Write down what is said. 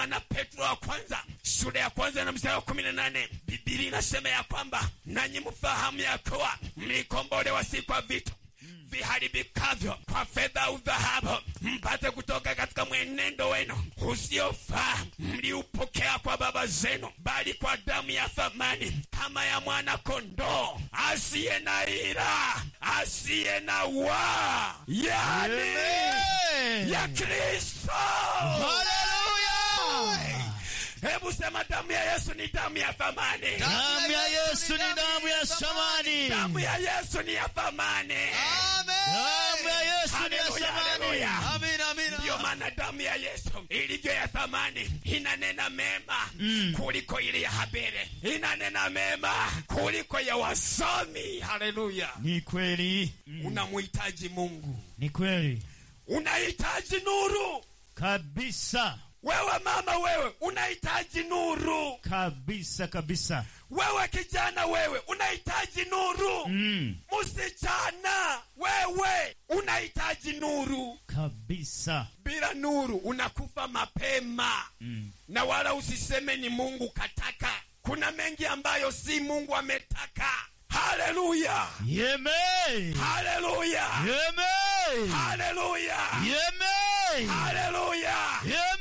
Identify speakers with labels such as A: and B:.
A: maana petro wa kwanza sura ya kwanza na mstari wa kumi na nane biblia inasema ya kwamba nanyi mfahamu ya kuwa mlikombolewa si kwa vitu viharibikavyo kwa fedha au dhahabu mpate kutoka katika mwenendo wenu usiofaa mliupokea kwa baba zenu bali kwa damu ya thamani kama ya mwana kondoo asiye na ila asiye na waa yani
B: Amen.
A: ya kristo
B: Haleluya!
A: hebu sema damu ya yesu ni damu ya thamani
B: Damu ya Yesu ni damu ya samani.
A: damu ya yesu ni ya thamani
B: Damu ya Yesu ni ya
A: Haleluya,
B: samani.
A: haleluya. ndiyo maana damu ya yesu ilivyo ya thamani inanena mema kuliko ile ya habere inanena mema kuliko ya wasomi haleluya
B: Ni kweli.
A: unamhitaji mungu
B: Ni kweli.
A: unahitaji nuru
B: Kabisa.
A: wewe mama wewe unahitaji nuru
B: Kabisa kabisa.
A: wewe kijana wewe unahitaji nuru
B: Mm.
A: msichana wewe unahitaji nuru
B: Kabisa.
A: bila nuru unakufa mapema
B: Mm.
A: na wala usiseme ni mungu kataka kuna mengi ambayo si mungu ametaka haleluya
B: Amen.
A: haleluya
B: Amen.
A: haleluya
B: Amen.
A: haleluya
B: Amen.